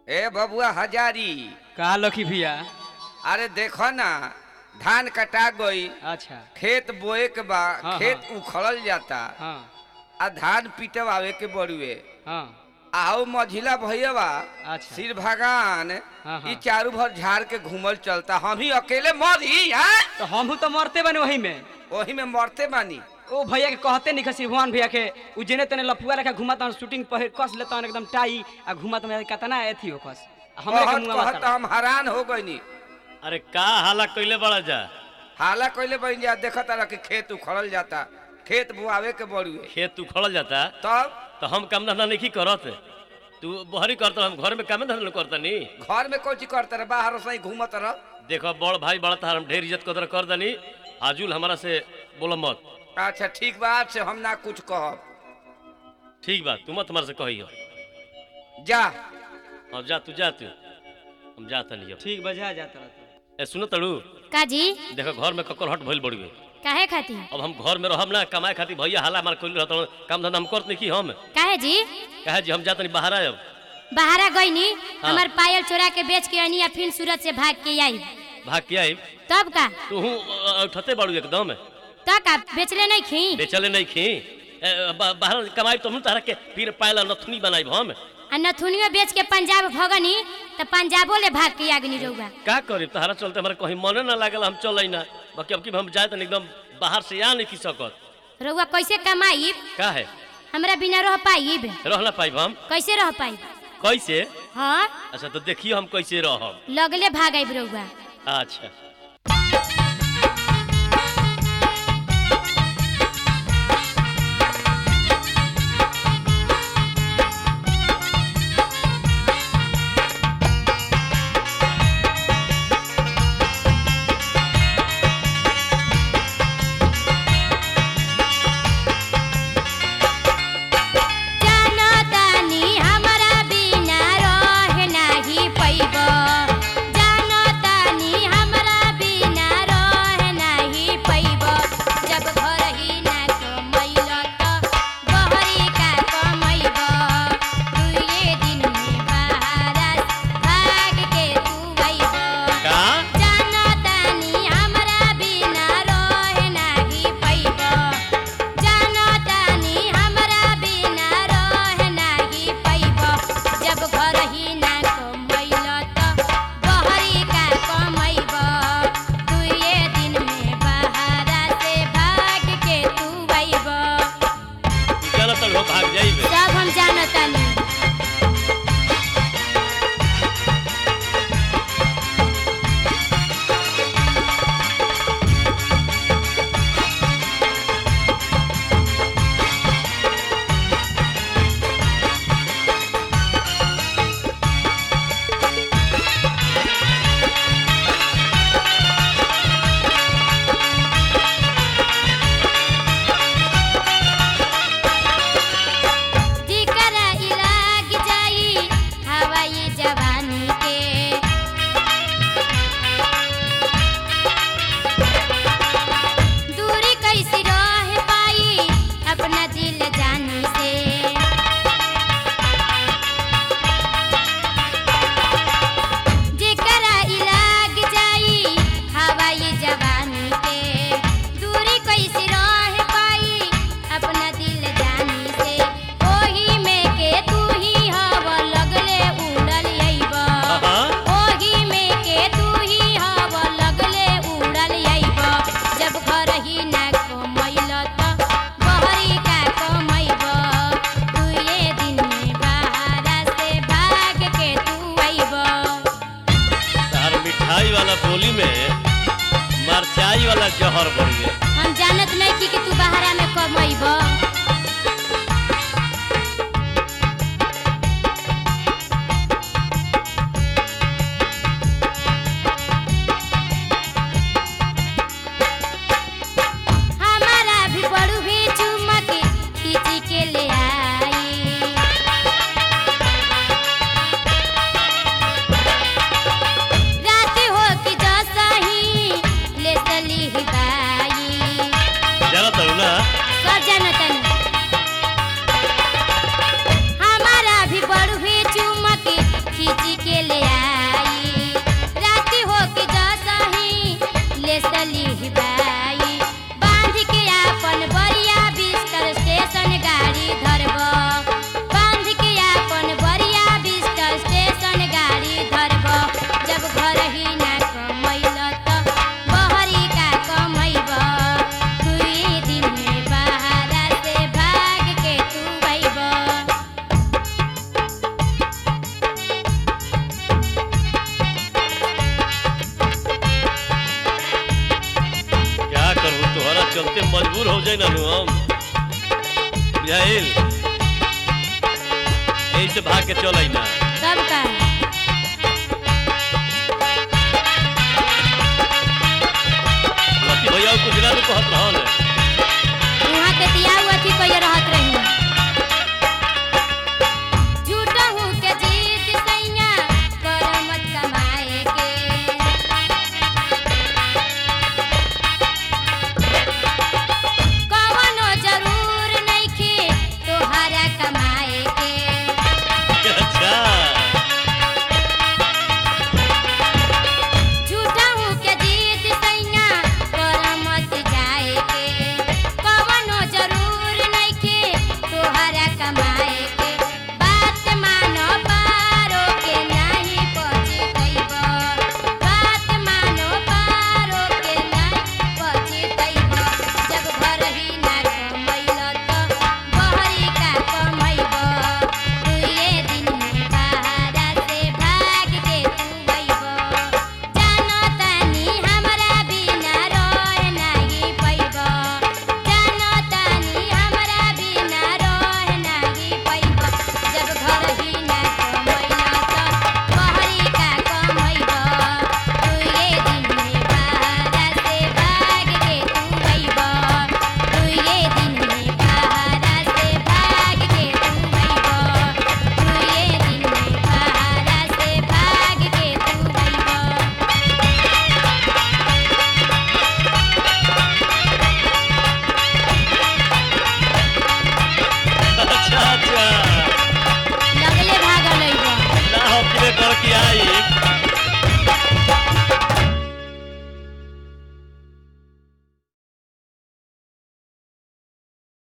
ए बबुआ हजारी का लखी भैया अरे देखो ना धान कटा गई अच्छा खेत बोए के बा हाँ, खेत उखड़ल जाता हाँ आ धान पीटवावे के बड़ुए हाँ आओ मझिला भैया अच्छा। सिर भगवान हाँ, हाँ। ई चारू भर झाड़ के घूमल चलता हम ही अकेले मरी हैं तो हम तो मरते बने वही में वही में मरते बानी ओ भैया के कहते नहीं खसी भगवान भैया के उ जेने तेने लफुआ रखा घुमाता शूटिंग पहिर कस लेता एकदम टाई आ घुमाता में कतना एथी हो कस हमरा के कहत मुंह कहत हम हैरान हो गईनी अरे का हाला कइले बड़ा जा हाला कइले बन जा देखत रह कि खेत उखड़ल जाता खेत बुआवे के बड़ुए खेत उखड़ल जाता तब तो हम काम धंधा नहीं करत तू बहरी करत हम घर में काम धंधा करता नी घर में कोची करते रह बाहर सही घूमत रह देखो बड़ भाई बड़ा तार हम ढेर इज्जत कदर कर दनी आजुल हमारा से बोलो मत अच्छा ठीक बात से हम ना कुछ कहब ठीक बा तू मत हमारे से कही हो जा हाँ जा तू जा तू हम जाता नहीं अब ठीक बजा जाता रहता ए सुनो तड़ू काजी देखो घर में ककर हट भइल बड़ी काहे खाती अब हम घर में रहब ना कमाए खातिर भैया हाला मार कइल रहत काम धंधा हम करत नहीं की हम काहे जी कहे जी हम जात नहीं बाहर आयब बाहरा गईनी हाँ। हमार पायल चोरा के बेच के अनी या फिर सूरत से भाग के आई भाग के आइब तब का तू उठते बाड़ू एकदम तो का बेचले नहीं खी बेचले नहीं खी ए, बा- बाहर कमाई तो हम तारा के फिर पायला नथुनी बनाई हम आ नथुनियो बेच के पंजाब भगनी तो पंजाबो ले भाग के आगनी रहुआ का करी तहरा चलते हमारे कहीं मने ना लागल हम चल ना बाकी अब की हम जाए तो एकदम बाहर से आ नहीं की सकत रहुआ कैसे कमाईब का है हमरा बिना रह पाईब रह ना पाइब हम कैसे रह पाईब कैसे हाँ अच्छा तो देखिए हम कैसे रहब लगले भाग आईब रहुआ अच्छा जानो तानी हमरा बिना रह नाही पैब जानो तानी हमरा बिना रह नाही पैब जब घर ही ना कमैल त बहरी का कमैब दुए दिन में बाहर भाग के तू अइब का जानो तानी हमरा बिना रह नाही पैब जानो तानी हमरा बिना रह नाही पैब जब घर ही ना कमैल त बहरी का कमैब दुए दिन में बाहर से भाग के तू अइब तू चल तो भाग जाइबे सब हम जानो तानी जिकरा इलाग जाई हवाई जवानी के दूरी कैसी रह पाई अपना दिल जानी से जेकरा इलाग जाई हवाई जवानी के दूरी कैसे रह पाई अपना दिल जानी से ओही में के तू ही हव लगले उड़ल अइब हाँ। ओही में के तू ही हव लगले उड़ल अइब जब घर ही ना कमैल त बहरी का कमैब दुए दिन में बाहर से भाग के तू अइब तार मिठाई वाला बोली में मरचाई वाला जहर बढ़ गया हम जानत नहीं कि, कि तू बाहरा में कमैब हमारा भी बड़ू भी चुमक खींची के ले आई रात हो कि जसा ही ले चली बाई चल तो ना सब जानत बोले ना नु हम बुझाइल यही से भाग के चल ना तब का लकी भैया कुछ ना नु कहत रहो ने